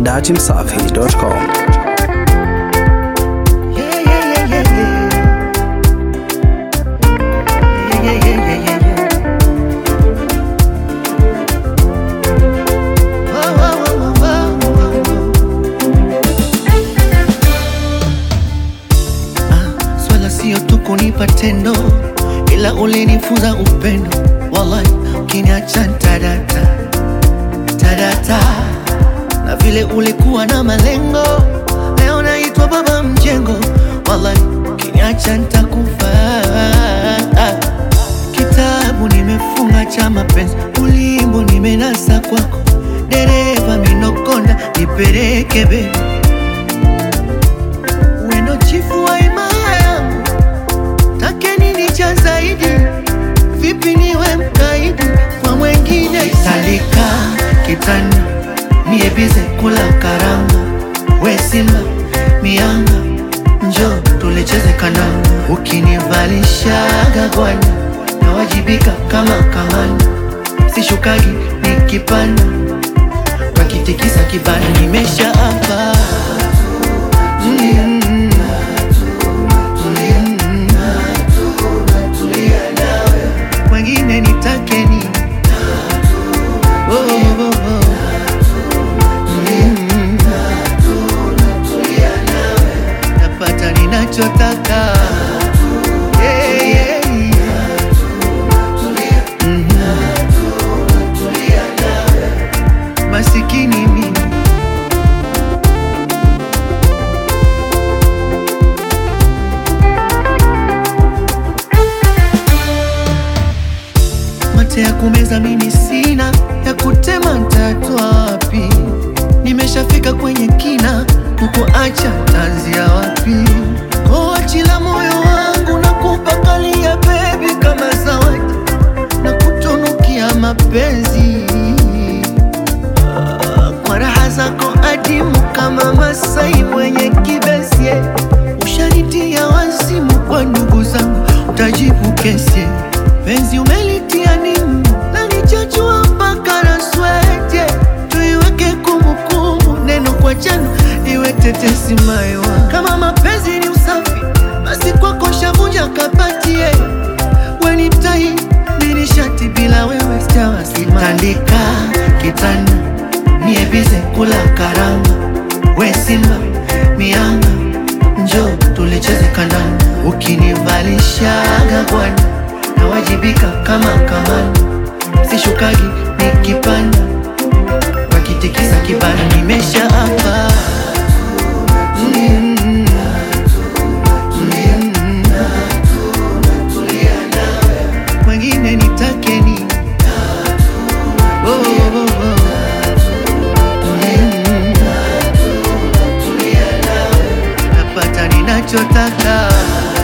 dachimsafi.com. Yeah, yeah, yeah, yeah, yeah. Yeah, yeah, yeah, yeah, yeah. Whoa, whoa, whoa, whoa, whoa, whoa. Ah, swala sio tu kunipa tendo ila ulinifunza upendo wallahi ukiniacha tadata tadata na vile ulikuwa na malengo leo naitwa baba mjengo wallahi ukiniacha ntakufa kitabu nimefunga cha mapenzi ulimbo nimenasa kwako dereva minokonda nipeleke be wendo chifu wa imaya yangu take nini cha zaidi vipi niwe mkaidi kwa mwengine salika kitanda niebize kula karanga we simba mianga njo tulicheze kananga ukinivalishaga gwanda nawajibika kama kamanda sishukagi nikipanda wakitikisa kibanda nimesha hapa mm, mm, wengine nitakeni Oh, oh, oh. Mm. napata ninachotaka Yeah, yeah, yeah. Mhm. masikini mimi mate ya kumeza mimi sina ya kutema ntatwa wapi nimeshafika kwenye kina kukuacha tanzia wapi koachila moyo wangu na kupakalia bebi kama zawadi na kutunukia mapenzi Ah, kwa raha zako adimu kama masai mwenye kibesi ushanitia wazimu kwa ndugu zangu utajibu kesi penzi umelitia nimu na nichachua mpaka na swete tuiweke kumbukumbu neno kwa jana iwe tetesi maiwa kama mapenzi ni usafi basi kwako shavunja kapatie weni tai nilishati bila wewe sitawasima tandika kitanda niebize kula karanga we simba mianga njo tulicheze kandanda ukinivalishaga bwana nawajibika kama kamanda sishukagi nikipanda wakitikisa kibanda nimesha hapa mm, mm, wengine nitakeni Oh, oh, oh. Mm. napata ninachotaka